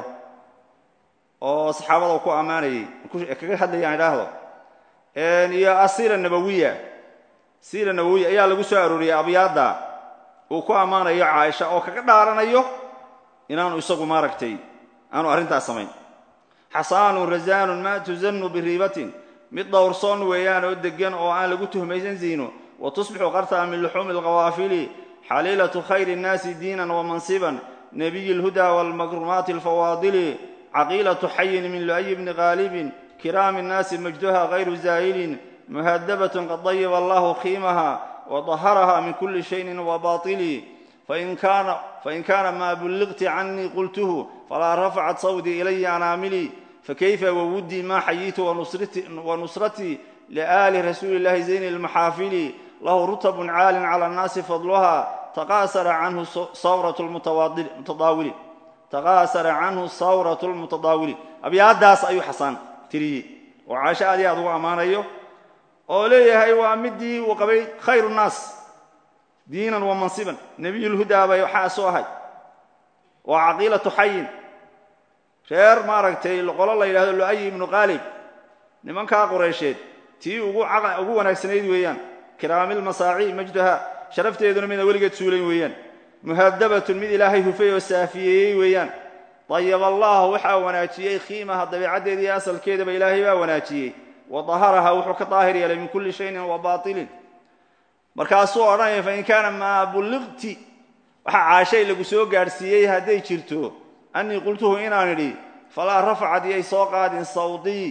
[SPEAKER 1] oo saxaabada ku ammaanayey kaga hadlayaan idhaahdo iyo asira nabawiya sira nabawiya ayaa lagu soo arooriyey abyaadda uu ku ammaanayo caaisha oo kaga dhaaranayo inaanu isagu maaragtay aanu arrintaas samayn xasaanun rasaanun maa tuzannu biriibatin mid dhowrsoon weeyaan oo degan oo aan lagu tuhmaysan ziino wa tusbixu qartaa min luxuumi alkhawaafili xaliilatu khayri nnaasi diinan wa mansiban nebiyi lhudaa waalmakrumaati alfawaadili caqiilatu xayin min lu'yi bni qaalibin kiraami nnaasi majduha hayru zaa'ilin muhadabatun qad dayiba allahu khiimaha وطهرها من كل شيء وباطل فإن كان, فإن كان ما بلغت عني قلته فلا رفعت صوتي إلي أناملي فكيف وودي ما حييت ونصرتي, ونصرتي لآل رسول الله زين المحافل له رتب عال على الناس فضلها تقاصر عنه صورة المتضاول تقاصر عنه صورة المتضاول أبي داس أيو حسان تري وعاشا دي أدو أمان أيو oo leeyahay waa midii uu qabay khayru nnaas diinan wa mansiban nebiyulhudaa bay waxaa soo ahay waa caqiilatu xayin reer maaragtay qolo la yidhahdo lu'ayi ibnu qaalib nimankaa qureysheed tii ugu ugu wanaagsanayd weeyaan kiraamilmasaaci majduha sharafteeduna midna weligeed suulayn weeyaan muhadabatun mid ilaahay hufay oo saafiyeeyey weeyaan dayaba allahu waxaa wanaajiyey khiimaha dabeicaddeeda iyo asalkeedaba ilaahay baa wanaajiyey wadaharaha wuxuu ka daahir yeelay min kulli shayin wa baatilin markaasuu odhanaya fain kaana maa bulliqti waxaa caashay lagu soo gaadhsiiyey hadday jirto annii qultuhu inaan idhi falaa rafacad iyay soo qaadin sawdii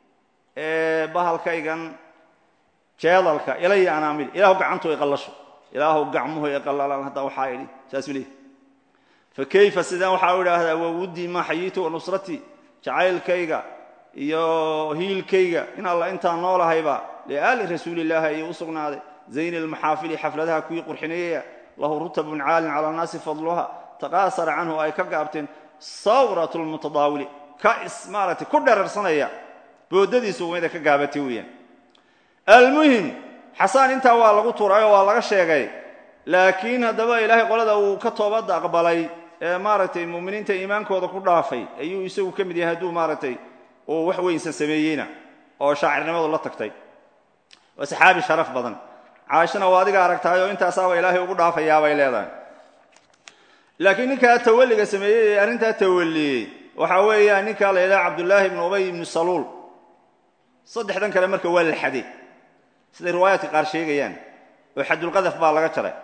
[SPEAKER 1] bahalkaygan jeedalka ilaya anaamil ilaahu gacantu ay qallasho ilaahu gacmuhu ay qallalaan hadda waxaa idhi saasuu leeyahy fa kayfa sidaan waxaa u idhaahdaa wawuddii maa xayiitu wa nusratii jacaylkayga iyo hiilkayga in alla intaan noolahayba liaali rasuulillaahi ayuu u sugnaaday zayni almaxaafili xafladaha kuwii qurxineeyaya lahu rutabun caalin cala annaasi fadluha taqaasara canhu ay ka gaabteen sawrat lmutadaawili ka is maaragtay ku dherarsanaya boodadiisu mida ka gaabatay weeyaan almuhim xasaan intaa waa lagu turay oo waa laga sheegay laakiin haddaba ilaahay qolada uu ka toobadda aqbalay ee maaragtay mu'miniinta iimaankooda ku dhaafay ayuu isagu ka mid yahay hadduu maaragtay uu wax weynsan sameeyeyna oo shaacirnimadu la tagtay waa saxaabi sharaf badan caashana waa adiga aragtahay oo intaasaaba ilaahay ugu dhaafayaabay leedahay laakiin ninkaa tawalliga sameeyey ee arrintaa tawalliyey waxaa weeyaa ninkaa la yidhaha cabdullaahi ibnu ubay ibnu saluul saddexdan kale marka waa la xaday siday riwaayaadka qaar sheegayaan oo xadulqadaf baa laga jaray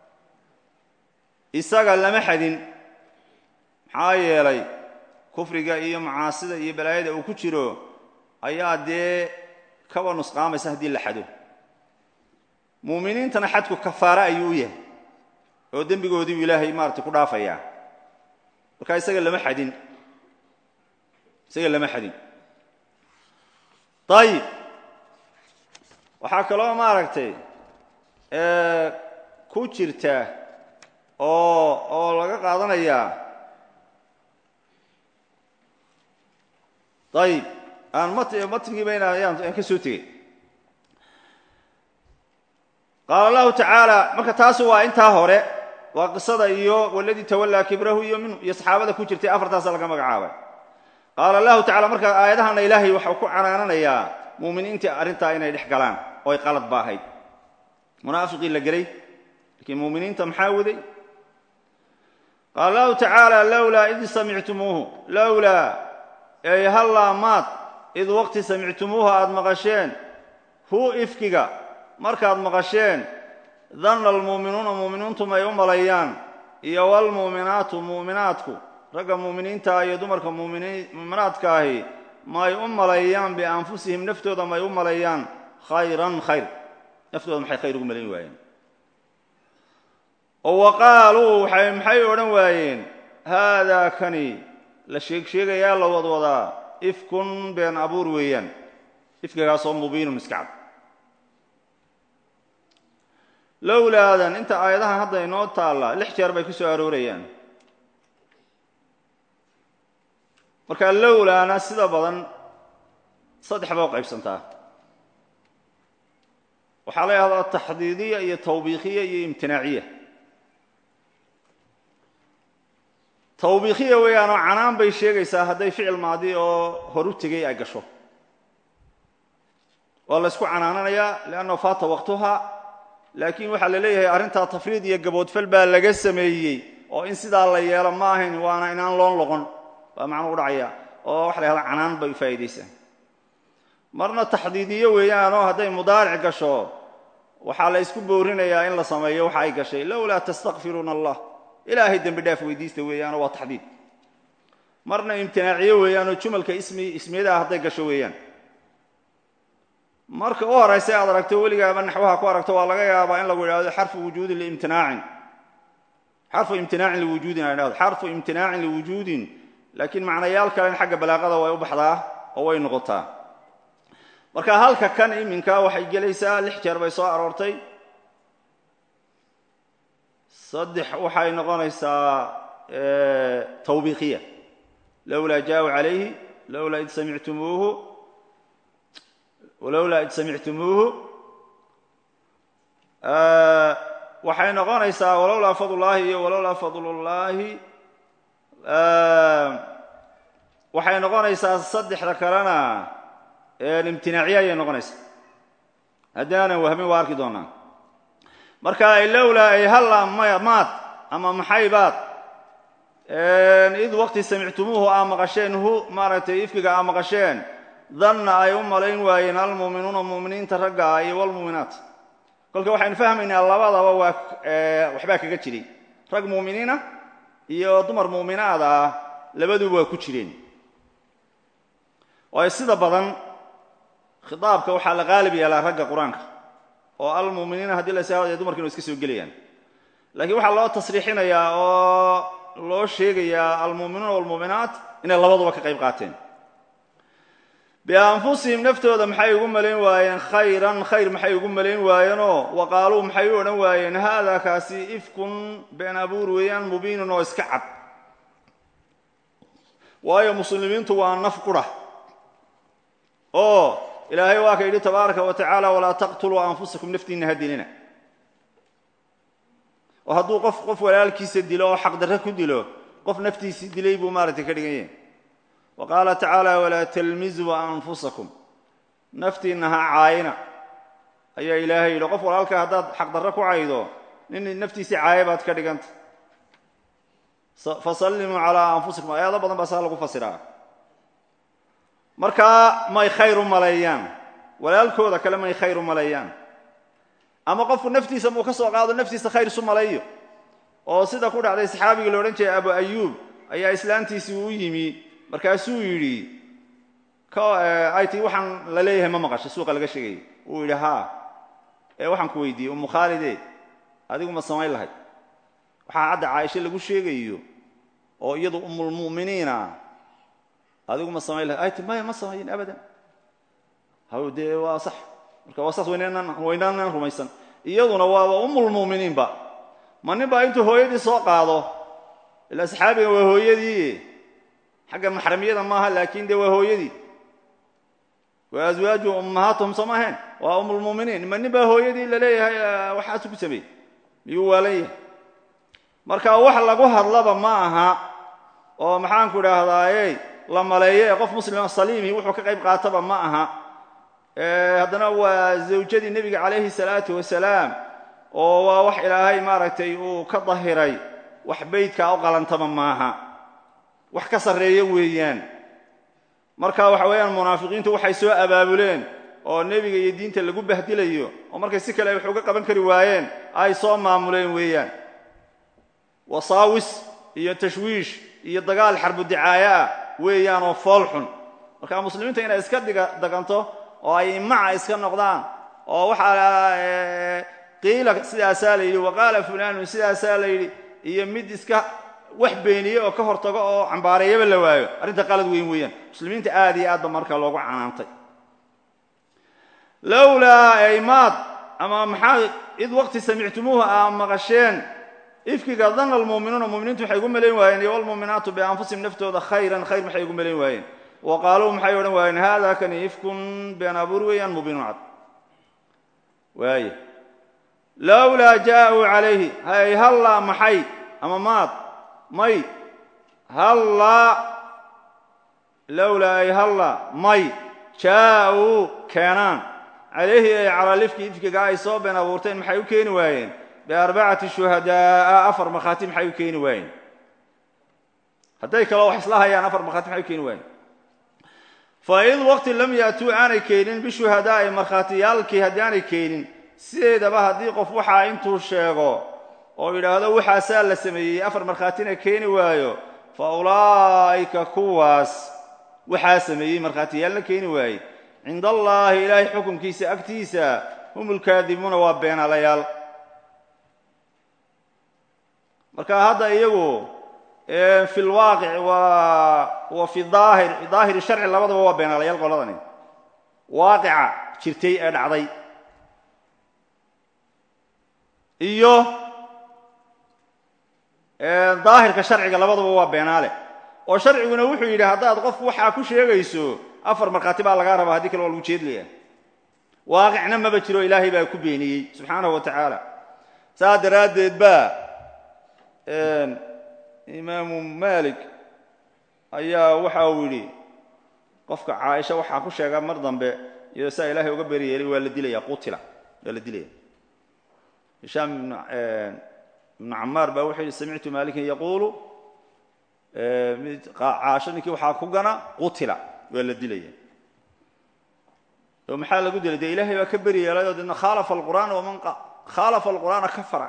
[SPEAKER 1] isaga lama xadin maxaa yeelay kufriga iyo macaasida iyo balaayada uu ku jiro ayaa dee kaba nusqaamaysa haddii la xado muuminiintana xadku kafaare ayuu u yahay oo dembigoodiibu ilaahay maaratay ku dhaafayaa marka isaga lama xadin isaga lama xadin ayib waxaa kaloo maaragtay ku jirta oo oo laga qaadanayaa ayib aan matnigiiba inaan ka soo tegey qaala allahu tacaala marka taasi waa intaa hore waa qisada iyo waladii tawallaa kibrahu iyo minhu iyo saxaabada ku jirtay afartaasa laga magacaabay qaala allahu tacala marka aayadahana ilaahay waxau ku canaananayaa muuminiintii arrintaa inay dhex galaan oo ay qalad ba ahayd munaafiqii la gelay laakiin muuminiinta maxaa waday qaala allahu tacaala lowlaa id samictumuuhu lowlaa ey hallaa maad id waqti samictumuuha aad maqasheen hu ifkiga markaad maqasheen danna almu'minuuna mu'miniintu may u malayaan iyo walmu'minaatu mu'minaadku ragga mu'miniintaa iyo dumarka mu'minaadka ahi may u malayaan bianfusihim naftooda may u malayaan khayran khayr naftooda maxay khayr ugu malayn waayeen oo wa qaaluu maxay odhan waayeen haadaa kani la sheeg sheegayaa la wadwadaa ifkun been abuur weeyaan ifkigaasoo mubiinun iskacad lowlaadan inta aayadahan hadda inoo taalla lix jeer bay ku soo aroorayaan marka lowlaana sida badan saddex ba u qaybsantaa waxaa la yahdaa taxdiidiya iyo tawbiikhiya iyo imtinaaciya tawbiikhiya weeyaanoo canaan bay sheegaysaa hadday ficil maadi oo horu tegay ay gasho waa la ysku canaananayaa liannahu faata waqtuha laakiin waxaa la leeyahay arrintaa tafriid iyo gaboodfal baa laga sameeyey oo in sidaa la yeelo ma ahayn waana inaan loon loqon baa macnuu u dhacaya oo waxa la yahdaa canaan bay faa'iidaysaa marna taxdiidiyo weeyaanoo hadday mudaaric gasho waxaa la ysku boorinayaa in la sameeyo waxa ay gashay lowlaa tastakfiruuna allah ilaahay dembi dhaaf weydiista weeyaanoo waa taxdiid marna imtinaaciyo weeyaanoo jumalka ismi ismiyadaha hadday gasho weeyaan marka u horaysa aad aragto weligaaba naxwaha ku aragto waa laga yaabaa in lagu idhahdo xarfu wujuudin liimtinaacin xarfu imtinaacin liwujuudin ay dhahdo xarfu imtinaacin liwujuudin laakiin macnayaal kalen xagga balaaqada way u baxdaa oo way noqotaa marka halka kan iminka waxay gelaysaa lix jeer bay soo aroortay saddex waxay noqonaysaa tawbiiqiya lowlaa jaauu calayhi lowlaa id samictumuuhu walowlaa id samictumuuhu waxay noqonaysaa walowlaa fadlullaahi iyo walowlaa fadlullaahi waxay noqonaysaa saddexda kalena imtinaaciya ayay noqonaysaa haddii aanan wahmin waa arki doonaa marka ay lowlaa ay halla maad ama maxaybaad id waqti samictumuuhu aa maqasheen hu maaragtay ifkiga aa maqasheen danna ay u malayn waayeen almu'minuuna mu'miniinta ragga ah iyo walmu'minaat kolka waxaynu fahmaynaa labadaba waa waxbaa kaga jiray rag mu'miniina iyo dumar mu'minaad ah labaduba waa ku jireen waayo sida badan khitaabka waxaa la qaalib yeelaa ragga qur-aanka oo almu'miniina haddii la saawadayo dumarkiina wa iska soo gelayaan laakiin waxaa loo tasriixinayaa oo loo sheegayaa almu'minuuna walmu'minaat inay labaduba ka qayb qaateen bianfusihim naftooda maxay ugu malayn waayeen khayran khayr maxay ugu malayn waayeenoo wa qaaluu maxay u odhan waayeen haada kaasi ifkun been abuur weeyaan mubiinun oo iska cad waayo muslimiintu waa naf qura oo ilaahay waa ka yidhi tabaaraka wa tacaala walaa taqtuluu anfusakum naftiinna ha dilina oo hadduu qof qof walaalkiisa dilo oo xaqdarre ku dilo qof naftiisii dilay buu maaragtay ka dhigan yahay wa qaala tacaala walaa talmizuu anfusakum naftiinna ha caayina ayaa ilaahay yidhi qof walaalka haddaad xaqdarre ku caydo nin naftiisii caaya baad ka dhiganta fasallimuu calaa anfusikum ayaado badan baa saa lagu fasiraa markaa may khayr u maleeyaan walaalkooda kale may khayr u maleeyaan ama qofku naftiisa muu ka soo qaado naftiisa khayr isu maleeyo oo sida ku dhacday saxaabigii la odhan jiray abu ayuub ayaa islaantiisii u yimi markaasuu yidhi ay tii waxaan la leeyahay ma maqasho suuqa laga sheegayay uu yidhi haa ee waxaan ku weydiiyey umu khaalide adigu ma samayn lahayd waxaa hadda caaisho lagu sheegayo oo iyadu umulmu'miniina adigu ma samayn lahayd ay ti maya ma samayin abadan haw dee waa sax marka waa saas waynaanan rumaysan iyaduna waaba umulmu'miniinba ma nin baa intuu hooyadii soo qaado ilaa saxaabiga waa hooyadii xagga maxramiyada maaha laakiin dee waa hooyadii wa aswaaju ummahaatuhum soo maaheen waa umulmu'miniin ma nin baa hooyadii la leeyahay waxaasu ku sameeyey miyuu waalan yahay marka wax lagu hadlaba ma aha oo maxaanku idhaahdaaye la maleeyo ee qof muslima saliimi wuxuu ka qayb qaataba ma aha haddana waa zawjadii nebiga calayhi salaatu wasalaam oo waa wax ilaahay maaragtay uu ka dahiray wax beydkaa u qalantaba maaha wax ka sarreeya weeyaan marka waxa weeyaan munaafiqiintu waxay soo abaabuleen oo nebiga iyo diinta lagu bahdilayo oo markay si kale ay wax uga qaban kari waayeen ay soo maamuleen weeyaan wasaawis iyo tashwiish iyo dagaal xarbu dicaayo ah weeyaanoo fool xun marka muslimiinta inay iska dhiga daganto oo ay maca iska noqdaan oo waxaa qiila sidaasaa la yidhi waqaala fulanun sidaasaa la yidhi iyo mid iska wax beeniye oo ka hortago oo cambaareeyaba la waayo arrinta qalad weyn weeyaan muslimiinta aad iyo aad ba marka loogu canaantay lowlaa aymaad ama maxaa id waqti samictumuuhu aa maqasheen ifkiga dana almu'minuuna muminiintu waxay ugu malayn waayeen iyo walmu'minaatu bianfusihim naftooda khayran khayr maxay ugu malayn waayeen wa qaaluu maxay odhan waayeen haada kani ifkun been abuur weeyaan mubiinun cad waaya lowlaa jaauu calayhi hay hallaa maxay ama maad may hallaa lowlaa ay hallaa may jaa-uu keenaan calayhi ay calaa lifki ifkiga ay soo been abuurteen maxay u keeni waayeen biarbacati shuhadaa'a afar markhaati maxay u keeni waayeen hadday kaloo wax isla hayaan afar markhaati maxay u keeni waayeen fa id waqti lam yaatuu aanay keenin bishuhadaa'i markhaatiyaalkii haddii aanay keenin sideedaba haddii qof waxaa intuu sheego oo yidhaahdo waxaasaa la sameeyey afar markhaatina keeni waayo fa ulaa'ika kuwaas waxaa sameeyey markhaatiyaalna keeni waaye cinda allaahi ilaahay xukunkiisa agtiisa hum ulkaadibuuna waa beenaalayaal marka hadda iyagu fi lwaaqic wa fi aahir daahiri sharci labadaba waa beenaalayaal qoladani waaqica jirtay ee dhacday iyo daahirka sharciga labadaba waa beenaale oo sharciguna wuxuu yidhi haddaad qof waxaa ku sheegayso afar markhaati baa lagaa rabaa haddii kale waa lagu jeedlaya waaqicna maba jiro ilaahay baa ku beeniyey subxaanahu wa tacaala saas daraaddeed baa imaamu malik ayaa waxa uu yidhi qofka caaisha waxaa ku sheega mar dambe iyadoo saa ilaahay uga beri yeelay waa la dilaya qutila waa la dilaya hishaam ibnu camaar baa wuxuu yidhi samictu malikan yaquulu caasho ninkii waxaa ku gana qutila waa la dilaya oo maxaa lagu dilay dee ilahay baa ka beri yeelay oo deedna khaalafa alqur'aana waman khaalafa alqur'aana kafara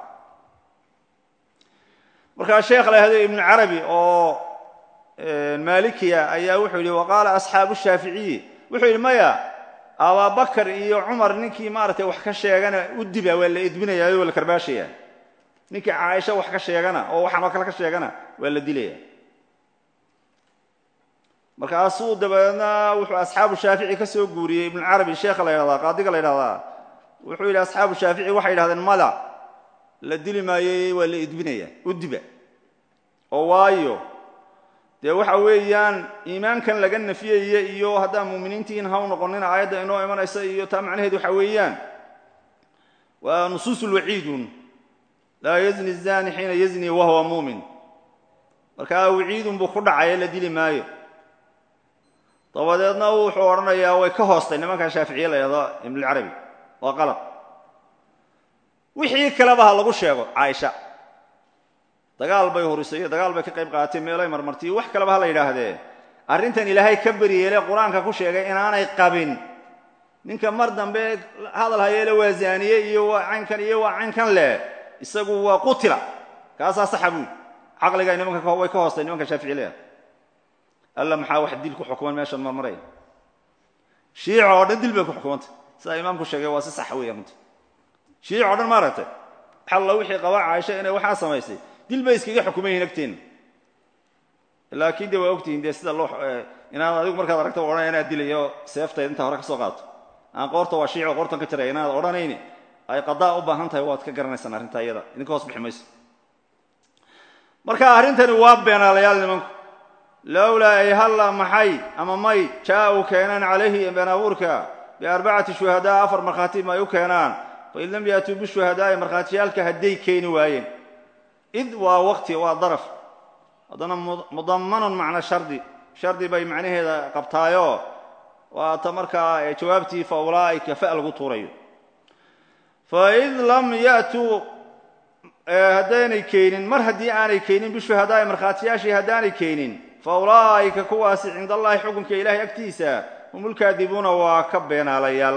[SPEAKER 1] markaa sheekh la yhahdo ibnu carabi oo malikiya ayaa wuxuu yidhi waqaala asxaabu shaaficiyi wuxuu yidhi maya ababakar iyo cumar ninkii maaragtay wax ka sheegana u diba waa la edbinaya waa la karbaashaya ninkii caaisha wax ka sheegana oo waxaan oo kale ka sheegana waa la dilaya markaasuu dabeedna wuxuu asxaabu shaafici ka soo guuriyey ibnu carabi sheekha la ydhahdaa qaadiga la ydhahdaa wuxuu yidhi asxaabu shaafici waxay yidhahdeen mada la dili maayey waa la edbinaya u diba oo waayo dee waxa weeyaan iimaankan laga nafiyaya iyo haddaan muuminiintiin ha u noqonina aayadda inoo imanaysa iyo taa macnaheed waxa weeyaan waa nusuusul waciidun laa yazni zani xiina yazni wahuwa muumin markaa waciidun buu ku dhacaya la dili maayo dabadeedna wuxuu odhanayaa way ka hoostay nimankan shaaficiye la yhahdo ibnulcarabi waa qalad wixii kaleba ha lagu sheego caaisha dagaal bay hurisay iyo dagaal bay ka qayb qaadatay meelay marmartay wax kaleba ha la yidhaahdee arrintan ilaahay ka beryeele qur-aanka ku sheegay inaanay qabin ninka mar dambe hadal hayeele waa zaaniye iyo waa caynkan iyo waa caynkan leh isagu waa qutila kaasaa saxa buui caqliga nimanka way ka hoostay nimanka shaafici leah alla maxaa wax dil ku xukuman meeshan marmaraya shiica oo dhan dil bay ku xukumantay sidaa imaamku sheegay waa si sax weya runta shiic o dhan maaragtay xalla wixii qaba caaisha inay waxaa samaysay dil bay iskaga xukuman yihin agteenna laakiin de waa ogtihiin dee sida loo inaad adigu markaad aragta odhanaya inaad dilayo seeftayda intaa hore ka soo qaato aan qoorta waa shiico qoortan ka jaraya inaad odhanayni ay qadaa u baahan tahay waad ka garanaysaan arrintaa iyada idinka hoos bixi mayso marka arrintani waa beenaalayaal nimanku lowlaa ay halla maxay ama may jaa-u keenaan calayhi been abuurka biarbacati shuhadaa afar markhaati ma ay u keenaan fain lam yaatuu bishuhadaa'i markhaatiyaalka hadday keeni waayeen id waa waqti waa daraf haddana mudammanun macna shardi shardi bay macnaheeda qabtaayoo waa ta markaa jawaabtii fa ulaa'ika fa lagu tuurayo faid lam yaatuu haddaynay keenin mar haddii aanay keenin bishuhadaa'i markhaatiyaashii haddaanay keenin fa ulaa'ika kuwaasi cinda allahi xukunka ilaahay agtiisa hum ulkaadibuuna waa ka beenaalayaal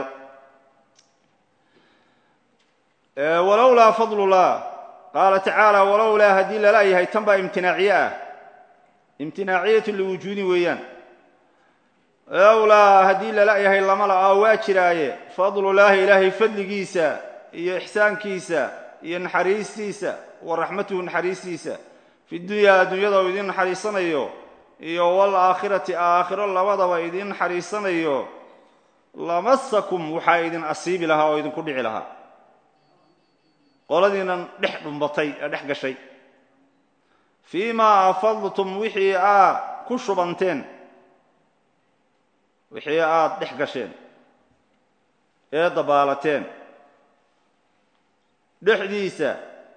[SPEAKER 1] walowlaa fadlullah qaala tacaala walowlaa haddii lala yahay tan baa imtinaaciye ah imtinaaciyatu liwujuudin weeyaan lowlaa haddii lala yahay lama la-aa waa jiraaye fadlullaahi ilaahay fadligiisa iyo ixsaankiisa iyo naxariistiisa wa raxmatuhu naxariistiisa fi dunyaa adduunyada uu idiin naxariisanayo iyo waalaakhirati aakhiro labadaba idiin naxariisanayo lamasakum waxaa idin asiibi lahaa oo idinku dhici lahaa qoladiinan dhex dhumbatay ee dhex gashay fii maa afadtum wixii aad ku shubanteen wixii aad dhex gasheen ee dabaalateen dhexdiisa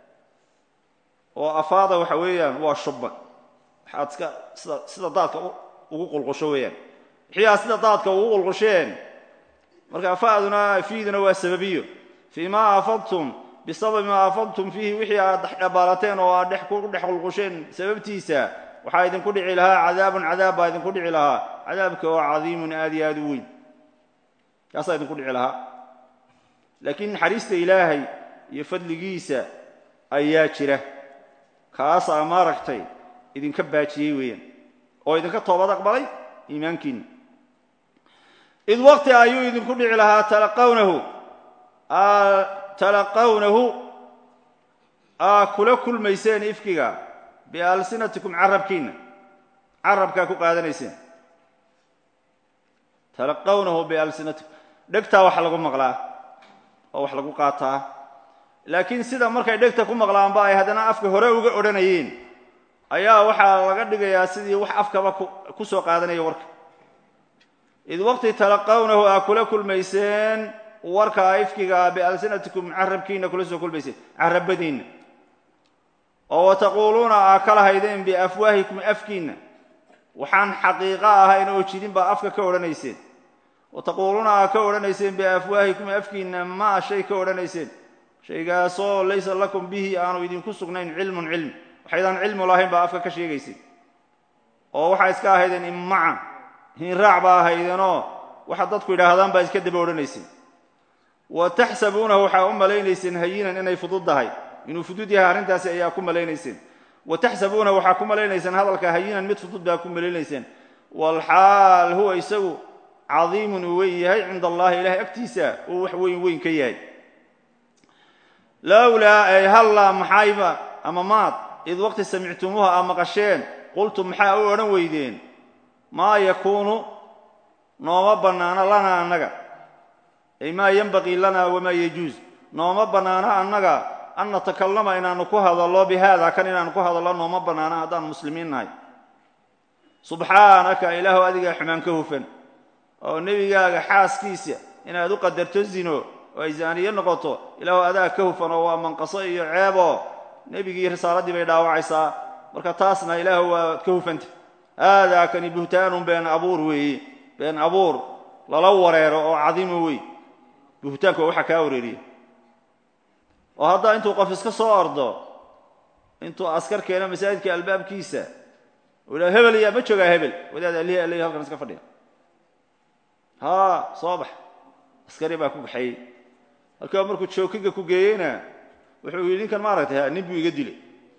[SPEAKER 1] oo afaada waxa weeyaan waa shubban waxaad iska sida sida daadka ugu qulqusho weeyaan wixiiaa sida daadka ugu qulqusheen marka fa'duna fiiduna waa sababiyo fii ma afadtum bisababi maa afadtum fiihi wixii aad dhexdhabaalateen oo aad dhex ku dhex qulqusheen sababtiisa waxaa idinku dhici lahaa cadaabun cadaab baa idinku dhici lahaa cadaabka oo cadiimun aad iyo aad u weyn kaasaa idinku dhici lahaa laakiin naxariista ilaahay iyo fadligiisa ayaa jira kaasaa maaragtay idinka baajiyey weeyaan oo idinka toobad aqbalay iimaankiinna id waqti ayuu idinku dhici lahaa talaqawnahu talaqawnahu aa kula kulmayseen ifkiga bialsinatikum carabkiinna carabkaa ku qaadanayseen talaqawnahu bialsinatikum dhegtaa wax lagu maqlaa oo wax lagu qaataa laakiin sida markay dhegta ku maqlaanba ay haddana afka hore uga odhanayeen ayaa waxaa laga dhigayaa sidii wax afkaba ku soo qaadanaya warka id waqti talaqawnahu aa kula kulmayseen warka ifkiga bialsinatikum carabkiinna kula soo kulmayseen carabadiinna oo wataquuluuna aa kala haydeen biafwaahikum afkiinna waxaan xaqiiqo ahayn oo jidin baa afka ka odhanayseen wataquuluuna aa ka odhanayseen biafwaahikum afkiinna maa shay ka odhanayseen shaygaasoo laysa lakum bihi aanu idinku sugnayn cilmun cilmi waxaydaan cilmu lahayn baa afka ka sheegayseen oo waxaa iska ahaydeen immaca hinraac baa ahaydeenoo waxa dadku yidhaahdaan baa iska daba odhanayseen wa taxsabuunahu waxaa u malaynayseen hayinan inay fudud tahay inuu fudud yahay arrintaasi ayaa ku malaynayseen wa taxsabuunahu waxaa ku malaynayseen hadalka hayinan mid fudud baa ku malaynayseen walxaal huwa isagu cadiimun uu weyn yahay cinda allahi ilahay agtiisa uu wax weyn weyn ka yahay lowlaa ay hallaa maxayba ama maad id waqti samictumuuha aa maqasheen qultum maxaa u odhan weydeen maa yakuunu nooma bannaano lanaa annaga ay maa yenbaqii lana wamaa yajuus nooma bannaano annaga an natakallama inaanu ku hadallo bi haada kan inaanu ku hadallo nooma bannaano haddaan muslimiin nahay subxaanaka ilaahu adigaa xumaan ka hufan oo nebigaaga xaaskiisa inaad u qadarto zino oo ay zaaniye noqoto ilaahu adaa ka hufan oo waa manqaso iyo ceebo nebigii risaaladii bay dhaawacaysaa marka taasna ilaahu waad ka hufanta haadaa kani buhtaanun been abuur weeye been abuur lala wareero oo cadiimo wey buhtaanku waa waxa kaa wareeriya oo haddaa intuu qof iska soo ordo intuu askar keeno masaajidka albaabkiisa u yidhaha hebel yaa ma joogaa hebel wadaad alihi aley halkan iska fadhiya haa soo bax askari baa ku baxeeyey halkaa markuu jookiga ku geeyeyna wuxuu yidhi ninkan maaragtay nin buu iga dilay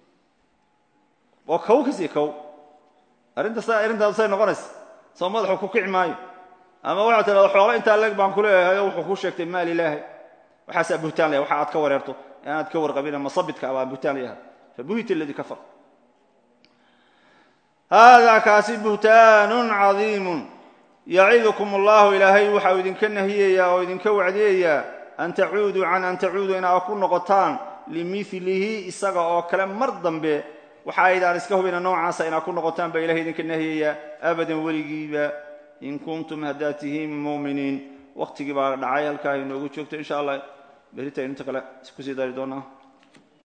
[SPEAKER 1] oo kow kasii kow arrintas arrintaadu say noqonaysa soo madaxu ku kici maayo ama waxaa tidhahda xoolo intaa leeg baan ku leeyahay oo wuxuu ku sheegtay maal ilaahay waxaasaa buhtaan layahay waxa aad ka wareerto ee aanaad ka warqabin masabidka abaa buhtaan layahay fabuhita aladii kafar haadaa kaasi buhtaanun cadiimun yacidukum allahu ilaahay waxau idinka nahiyayaa oo idinka wacdiyayaa an tacuuduu can an tacuuduu inaa ku noqotaan limilihi isaga oo kale mar dambe waxa aydaan iska hubina noocaasa inaa ku noqotaan baa ilahay idinka nahiyayaa abadan weligiiba in kuntum haddaad tihiin muuminiin waqtigii baa dhacay halkaa inoogu joogto insha allah berita inta kale kusii dari doonaa